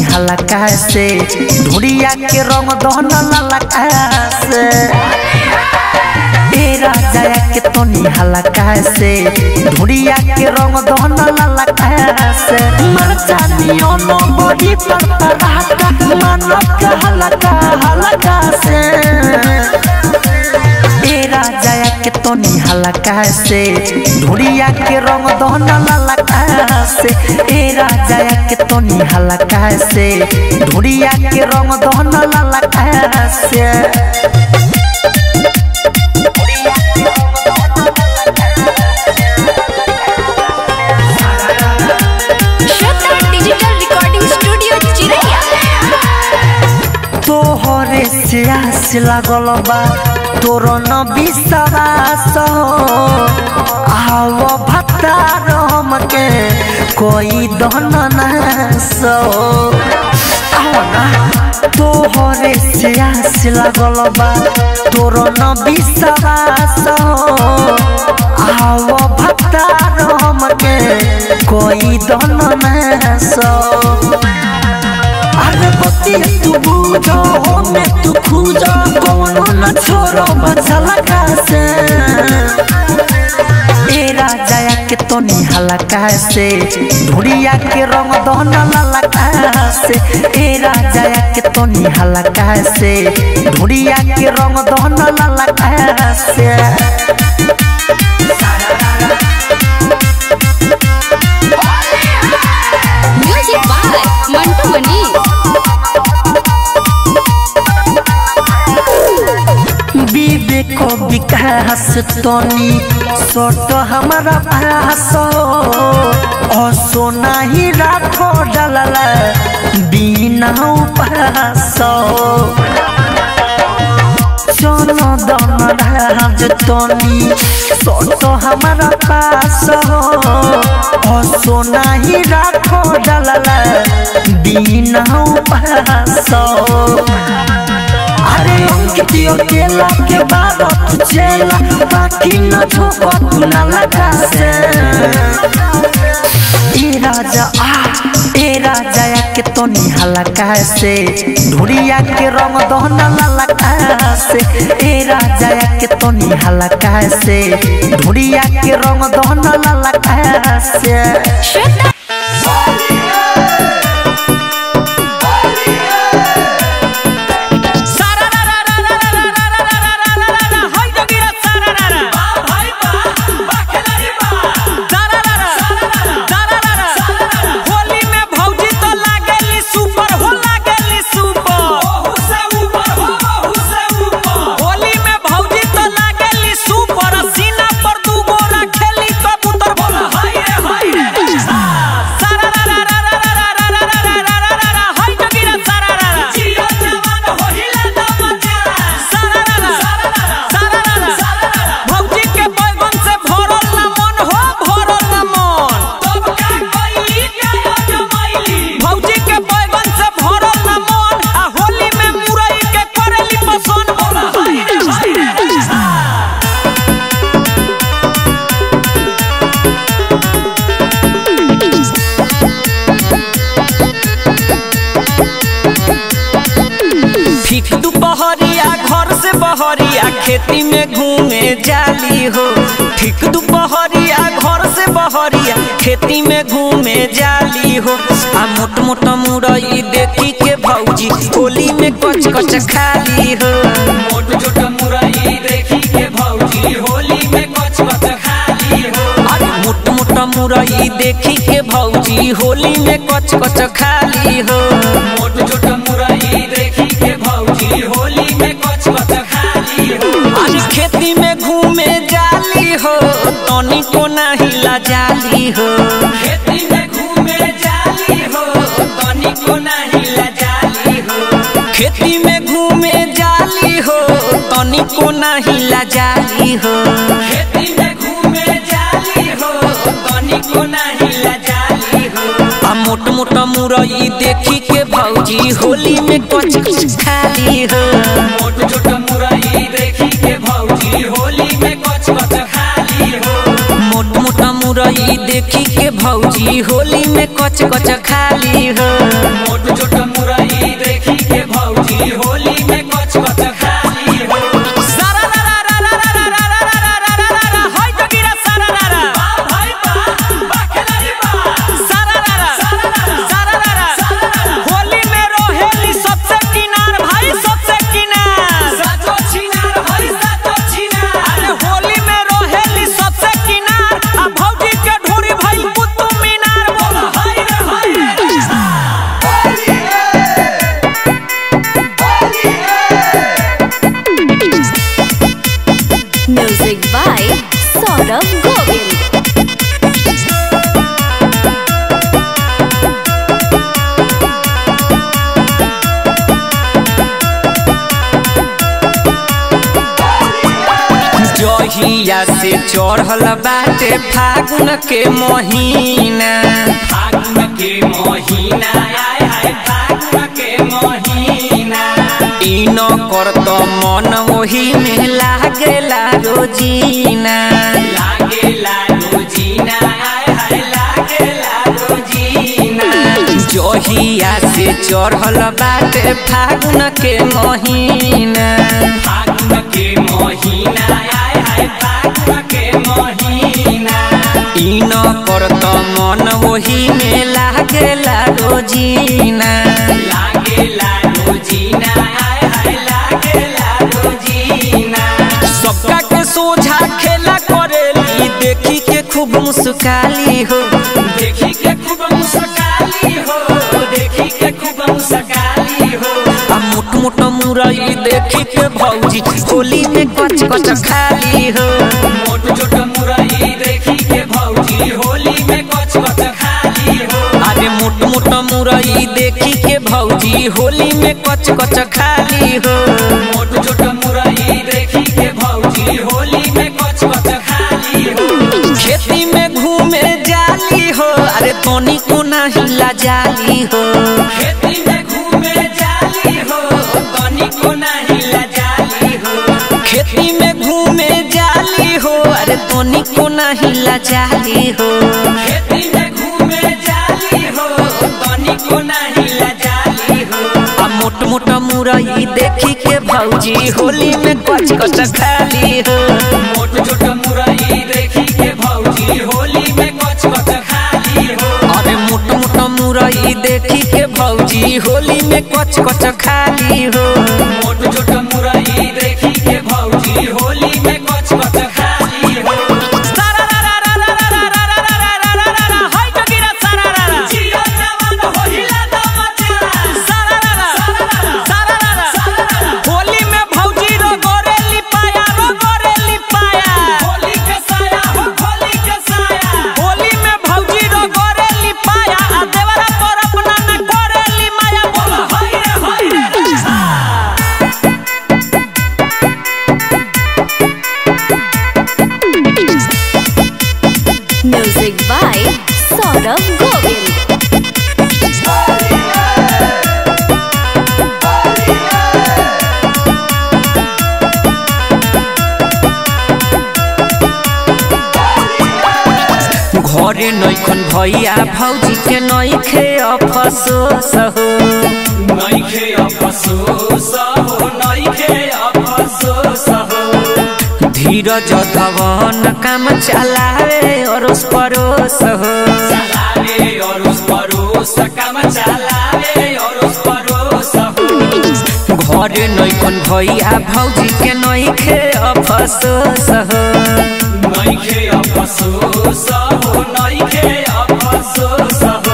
हलका से ढूढ़िया के रंग दहन ललका से ए राजा के तनी हलका से ढूढ़िया के रंग दहन ललका से मरचा नियन बड़ी पर पराठा मानव के हलका हलका से ए राजा के तनी हलका से ढूढ़िया के रंग दहन ललका से ए राजा के तनी हलका से ढूढ़िया के रंग दहन ललका से श्रद्धा डिजिटल रिकॉर्डिंग स्टूडियो चिरैया तोहरे से आस लागल बा तोर न विश्वास आव भतार हमके कोई दहन नास आओ ना तोहरे से आस लागल बा तोर न विश्वास आव भतार हमके कोई दहन नास अरे बतिया तू बूझो हमें तू खूजो कोनो न छोड़ो बचला से ए राजा के तनी हलका से ढूढ़िया के रंग दहन ललका से ए राजा के तनी हलका से ढूढ़िया के रंग दहन ललका से म्यूजिक बाय मंटू मनी विवेक विकास तनी सोट हमारा पास सोना ही राखो डलला बिना उपास चलो दम राज तनी सोट हमारा पास सोना ही राखो डलला बिना उपास अरे अंकितियो केला के बाद तू चला बाकी न छोको तू न लगा से ए राजा आ ए राजा के तनी हलका से ढूढ़िया के रंग दहन ललका से ए राजा के तनी हलका से ढूढ़िया के रंग दहन ललका से श्रद्धा होली में भौजी तो लागेली सुपर हो लागेली सुपर होली में भौजी तो लागेली सुपर सीना पर दू गोरा खेली कबूतर बोला हाय रे हाय रे सारा रा रा रा रा रा रा रा रा रा रा रा रा हाय जगीरा सारा रा रा जियो जवान होइला दमजा सारा रा रा सारा रा रा सारा रा भौजी के बैगन से भरल ना मन हो भरल ना मन तब का कइली क्या जमाइली भौजी के बैगन से भरल ना मन आ होली में मुरई के करेली पसंद बोला हाय रे हाय रे ठीक दुपहरिया घर से बहरिया खेती में घूमे जाली हो ठीक दुपहरिया घर से बहरिया खेती में घूमे जाली हो आ मोट मोट मुरई देखी के भौजी होली में कच कच खाली हो मोट छोट मुरई देखी के भौजी होली में कच कच खाली हो अरे मोट मोट मुरई देखी के भौजी होली में कच कच खाली हो मोट छोट मुरई देखी के भौजी होली में कच कच खाली हो आज खेती में घूमे जाली हो तनी को नाही ला जाली हो खेती में घूमे जाली हो तनी को नाही ला जाली हो खेती में घूमे जाली हो तनी को नाही ला जाली हो खेती में घूमे जाली हो तनी को नाही ला जाली हो आ मोट मोट मुरई देखी के भौजी होली में कच कच खाली हो मोट छोट मुरई देखी के भौजी होली में कच कच खाली हो मोट मोट मुरई देखी के भौजी होली में कच कच खाली हो मोट छोट गोविंद जहिया से चढ़ल बाटे फागुन के महीना फागुन के महीना आय हाय फागुन के महीना ई न कर त मन ओही में लागेला रोजीना लागेला रोजीना आय हाय लागेला रोजीना जहिया से चढ़ल बाटे फागुन के महीना फागुन के महीना आय हाय फागुन के महीना ई न कर त मन ओही में लागेला रोजीना लागेला रोजीना आय हाय लागेला रोजीना सबका के सोझा खेला करेली देखी के खूब मुस्काली हो देखी के खूब मुस्काली हो देखी के खूब मुस्काली हो आ मोट मोट मुरई देखी के भौजी होली में कच कच खाली हो मोट छोट मुरई देखी के भौजी होली में कच कच खाली हो अरे मोट मोट मुरई देखी के भौजी होली में कच कच खाली हो मोट छोट मुरई देखी के भौजी होली में कच कच खाली हो खेती में घूमे जाली हो अरे तोनी को नहीं ला जाली हो खेती में घूमे जाली हो तोनी को नहीं ला जाली हो खेती में घूमे जाली हो अरे तोनी को नहीं ला जाली हो खेती में घूमे जाली हो तोनी को नहीं ला जाली हो आ मोट मोट मुरई देखी के भौजी होली में कच कच खाली हो मोट छोट मुरई देखी के भौजी होली में कच कच खाली हो अरे मोट मोट मुरई देखी के भौजी होली में कच कच खाली हो मोट छोट मुरई देखी के भौजी होली में कच कच खाली हो सारा रा रा रा रा रा रा रा रा रा रा रा रा रा हाय जगीरा सारा रा रा जियो जवान होइला दमचा सारा रा रा सारा रा रा होली में भौजी रो गोरे लिपाया रो गोरे लिपाया होली के साया हो होली के साया होली में भौजी रो गोरे लिपाया आ देवरा पर अपना न गोरे लिमाया बोल हाय रे हाय रे म्यूजिक बाय सौरभ गोविंद घरे नैखन भैया भौजी के नैखे अफसोस हो नैखे अफसोस हो नैखे अफसोस हो धीरज धवन काम चलावे अरोस परोस हो चलावे अरोस परोस काम चलावे अरोस परोस हो घरे नैखन भैया भौजी के नैखे अफसोस हो नैखे अफसोस हो नैखे अफसोस हो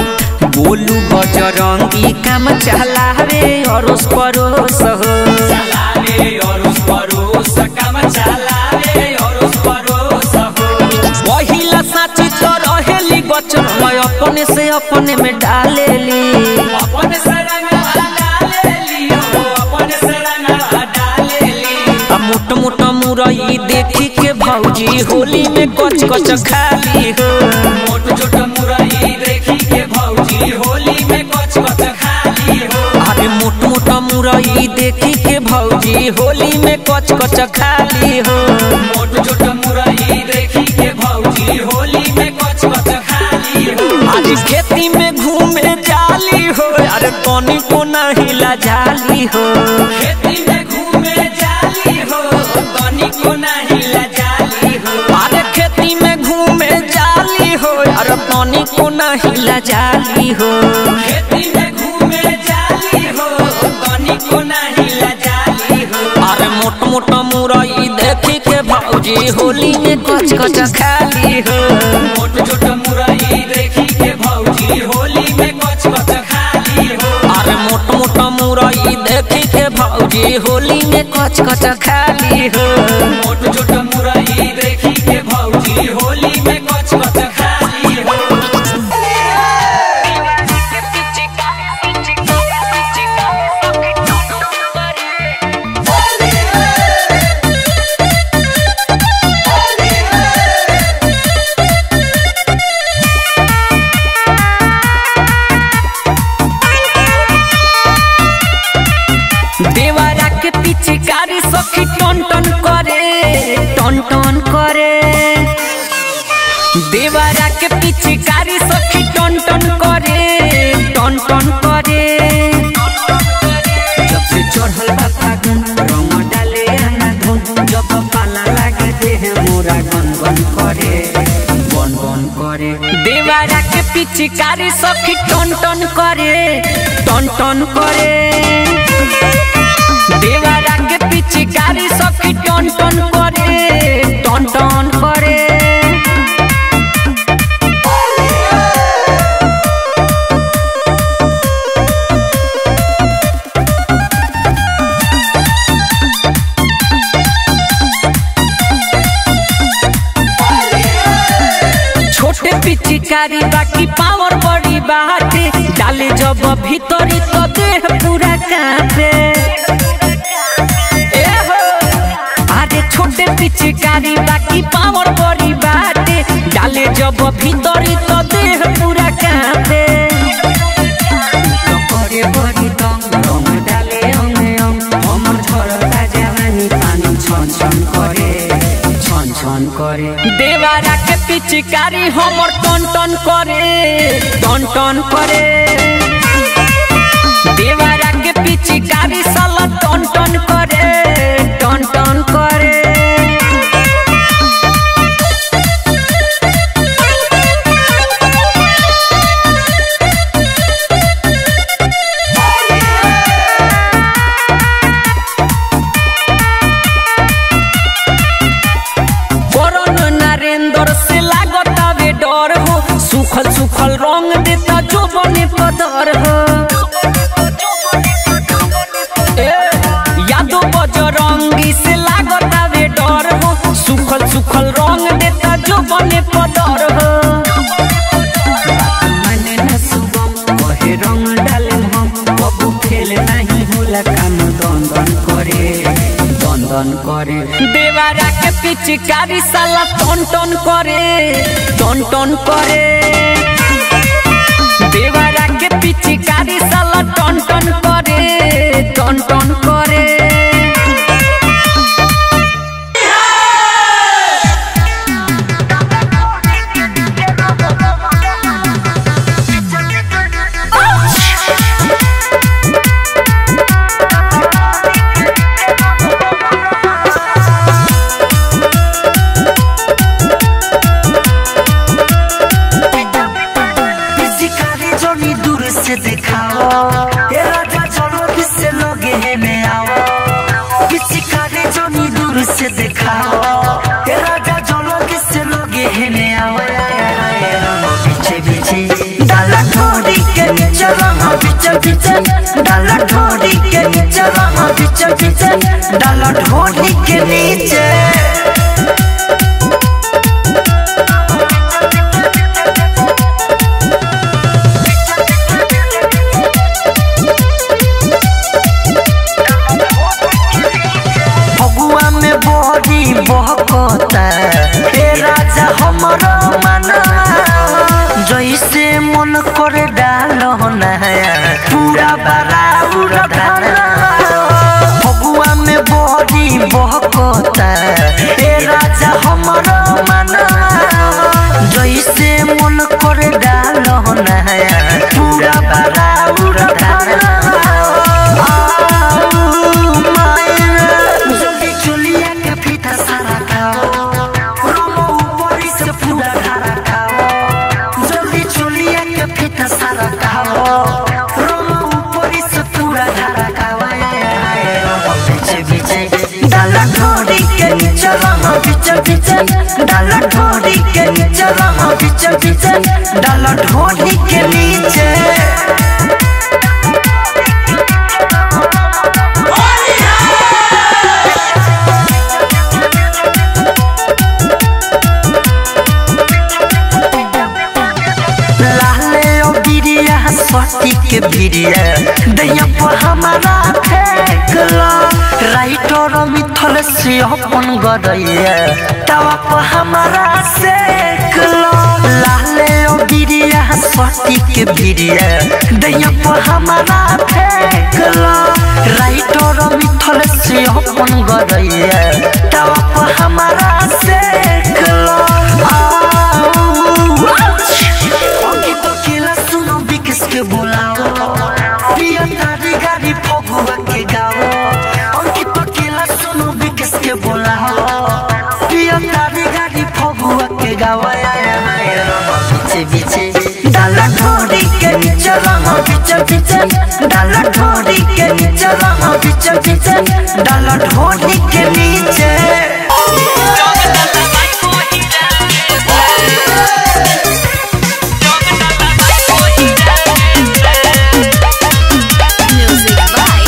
बोलू बजरंगी काम चलावे अरोस परोस हो चलावे अरोस परोस काम चलावे अरोस परोस हो पहिला साची तो रहेली बचन मैं अपने से अपने में डालेली अपने से रंगवा डालेली हो अपने से रंगवा डालेली आ मोट मोट मुरई देखी के भौजी होली में कच कच खाली हो मोट छोट मुरई देखी के भौजी होली में कच कच खाली हो अरे मोट मोट मुरई देखी के भौजी होली में कच कच खाली हो मोट छोट मुरई देखी के भौजी होली में कच कच खाली हो अरे खेती में घूमे जाली हो अरे तनी को नहीं ला जाली हो खेती में घूमे जाली हो तनी को नहीं ला जाली हो अरे खेती में घूमे जाली हो अरे तनी को नहीं ला जाली हो खेती में घूमे जाली हो तनी को नहीं ला जाली हो अरे मोट मोट मुरई देखी के भौजी होली में कच कच खाली हो मोट छोट मुरई देखी के भौजी होली में कच कच खाली हो अरे मोट मोट मुरई देखी के भौजी होली में कच कच खाली हो मोट छोट मुरई देखी के भौजी होली देवरा के पिचकारी सखी टन टन करे टन टन करे जब से चढ़ल बा फागुन रंग डाले आना धुन जब पाला लागे देह मोरा गन गन करे गन गन करे देवरा के पिचकारी सखी टन टन करे टन टन करे देवरा के पिचकारी सखी टन टन करे टन टन करे छोटे पिचकारी बाकी पावर बड़ी बाटे डाले जब भीतरी तो देह पूरा कांपे ए हो अरे छोटे पिचकारी बाकी पावर बड़ी बाटे डाले जब भीतरी तो देह पूरा कांपे तो करे बड़ी दम रंग डाले अंगे अंग हमर झरता जवानी पानी छन छन करे छन छन करे देवारा के पिचकारी हमर टन टन करे टन टन करे देवारा के पिचकारी साला टन टन करे टन टन करे करण नरेंद्र से लागत आवे डर हो सुखल सुखल रंग देता जो बने पदर हो ए, यादो बजरंगी से लागत आवे डर हो सुखल सुखल रंग देता जो बने पदर हो मने न सुगम कहे रंग डाले हम कबू खेल नहीं होला काम दन दन करे दन दन करे देवारा के पिचकारी साला टन टन करे टन टन करे देवारा के पिचकारी साला टन टन करे टन टन करे पिचकारी जोनी दूर से दिखाओ ए राजा चलो किससे लोगे है में आओ पिचकारी जोनी दूर से दिखाओ ए राजा चलो किससे लोगे है में आओ पीछे पीछे डाला ठोड़ी के नीचे रहा पीछे पीछे डाला ठोड़ी के नीचे रहा पीछे पीछे डाला ठोड़ी के नीचे फगुआ में बड़ी बहकता ए राजा हमरो मना जैसे मन करे डालो नया पूरा बड़ा उड़ाना फगुआ में बड़ी बहकता ए राजा हमरो मना जैसे मन करे डालो नया पूरा बड़ा उड़ाना जल्दी चुलिया के फीता सारा खाओ रोमो ऊपरी से पूरा धारा खाओ जल्दी चुलिया के फीता सारा खाओ रोमो ऊपरी से पूरा धारा खाओ पीछे पीछे डाला ढोड़ी के नीचे रहा पीछे पीछे डाला ढोड़ी के नीचे रहा पीछे पीछे डाला ढोड़ी के नीचे लाले ओ गिरिया स्वाति के भिरिया दैया पर हमारा फेंकला राइटर मिथल से अपन गदैया तवा पर हमारा सेकला लाले ओ गिरिया स्वाति के भिरिया दैया पर हमारा फेंकला राइटर मिथल से अपन गदैया तवा पर हमारा सेकला आओ आवाया है रंग पीछे पीछे डाला ढोरी के नीचे रंग पीछे पीछे डाला ढोरी के नीचे रंग पीछे पीछे डाला ढोरी के नीचे Music by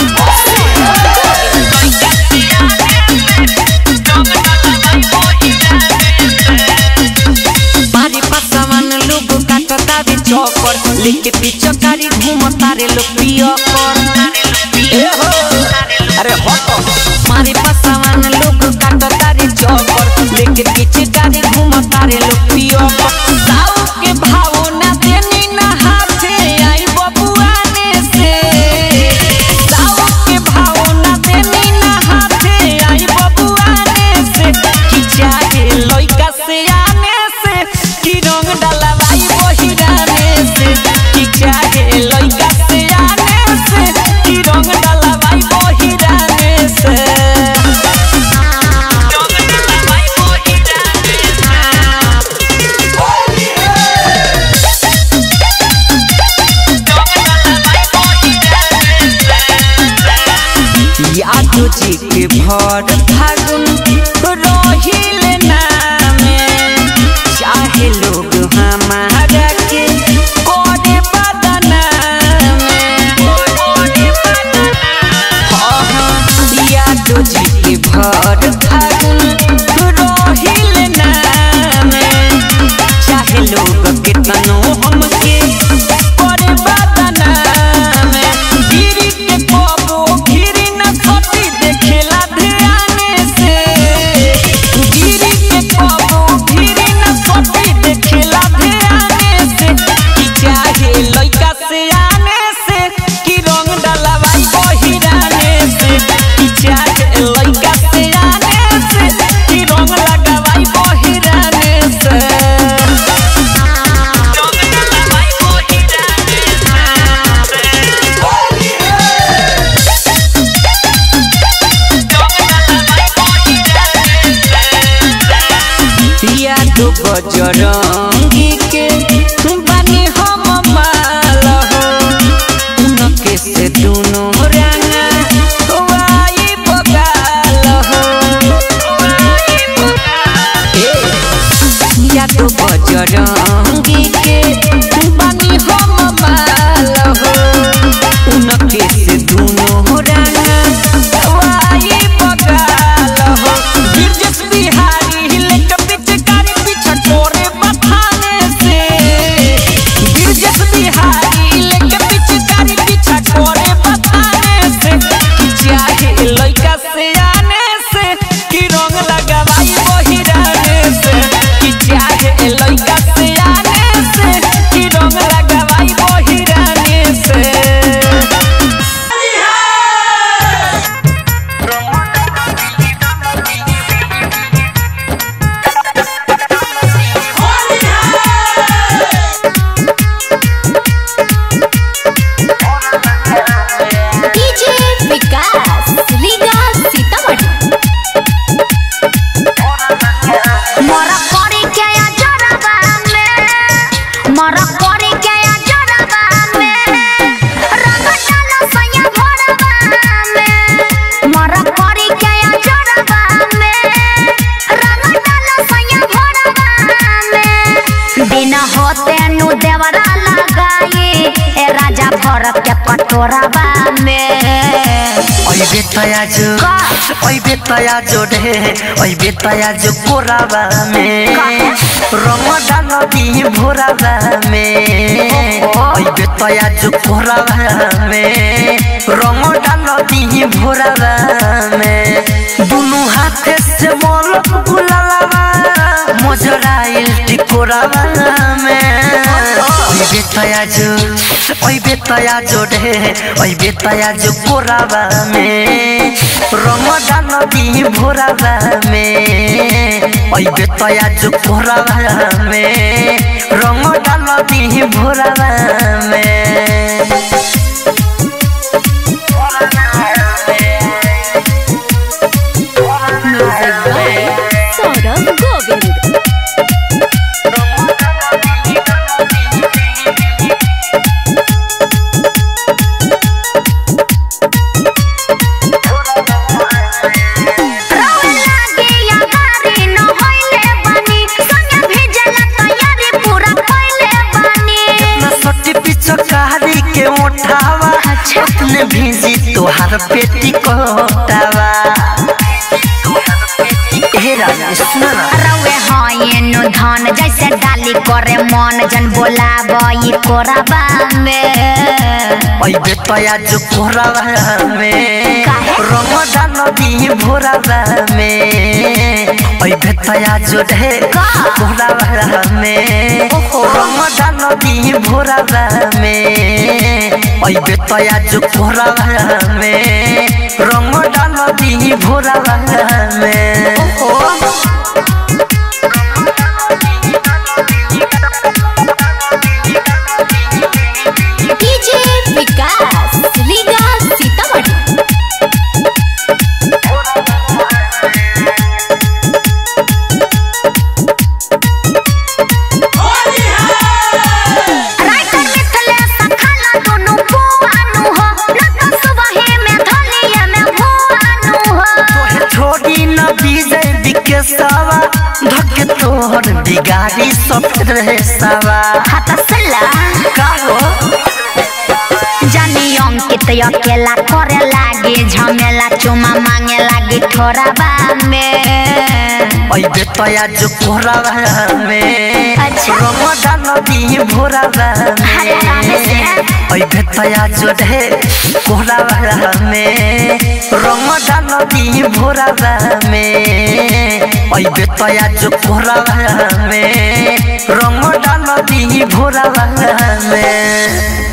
बारी पासावान लोग काटो तारे चौकर लेके पीछे कारी घूम तारे लोग पियो कर ए हो अरे हटो मारी पासावान लोग काटो तारे चौकर लेके पीछे कारी घूम तारे लोग पियो कर साऊ के भाव ना देनी ना हाथे आई बबुआने से साऊ के भाव ना देनी ना हाथे आई बबुआने से कि चाहे लइका से आने से कि रंग डाला भाई बहिराने से कि चाहे लइका से आने से कि रंग डाला भाई बहिराने से रंग डाला भाई बहिराने यादो जी के भर फागुन रहिल नामे चाहे लोग हमारा के करे बदनामे हाँ, हाँ, यादो जी के भर फागुन रहिल नामे चाहे लोग कितनो हमके करे बदनामे गिरी के कबो गिरी न सती देखेला ध्याने से गिरी के कबो गिरी न सती देखेला ध्याने से कि चाहे लइका से आने से कि रंग डलवाई बहिराने से कि चाहे लइका से आने से कि रंग लगावाई बहिराने से या तो बजरंगी के बानी हम माल हो उनके से दोनों रंगा वाई बगाल हो ए, या तो बजरंगी के बानी हम माल हो उनके से दोनों रंगा वाई बगाल हो बिरजस बिहारी हिले के पिचकारी पीछा छोरे बथाने से बिरजस बिहारी हिले के पिचकारी पीछा छोरे बथाने से कि चाहे लइका से आने से कि रंग लगावाई बहिराने से कि चाहे लइका से आने से कि रंग लगावाई बहिराने से DJ विकास लीगा सीतामढ़ी मरा करी के या जरबा में मरा करी के या जरबा में रंग डालो सैया भरबा में मरा करी के या जरबा में रंग डालो सैया भरबा में दिन होते नु देवरा लगाई ए राजा भरत के पटोराबा में ओइ बेतया जो ओइ बेतया जो रे ओइ बेतया जो कोराबा में रंग डाल दी भोराबा में ओइ बेतया जो कोराबा में रंग डाल दी भोराबा में दुनु हाथे से मोल गुलालाबा मोजराइल टिकोराबा में ओइ बेतया जो ओइ बेतया जो रे ओइ बेतया जो कोराबा में रंग डाल दी भोराबा में ओइ बेतया जो कोराबा में रंग डाल दी भोराबा में म्यूजिक by सौरभ गोविंद भीजी तोहार पेटी कोटावा हे राजा सुन ना रवे हयनु धन जैसे डाली करे मन जन बोलाबई कोराबा में ओइ बेतया जो कोरावा में काहे? रमजान दी भोरावा में ओइ बेतया जो ढे का? कोरावा में ओहो। रमजान दी भोरावा में ओइ बेतया जो कोरावा में रमजान दी भोरावा में डीजे विकास लीगा सीतामढ़ी राइटर मिथले सखाला दोनों बुआनु हो लत सुबहे में धलिए में भुआनु हो तोहे छोड़ी न विजय विकेशवा धके तोहर बिगाड़ी सब रहे सवा हाथ सला का हो जानी अंकित अकेला करे लागे झमेला चुमा मांगे लागे ठोराबा में ओइ बेतया जो कोरावा में अच्छा। रमजान दी भोरावा अरे रामे से। में ओइ बेतया जो ढे कोरावा में रमजान दी भोरावा में ओइ बेतया जो कोरावा में रमजान दी भोरावा में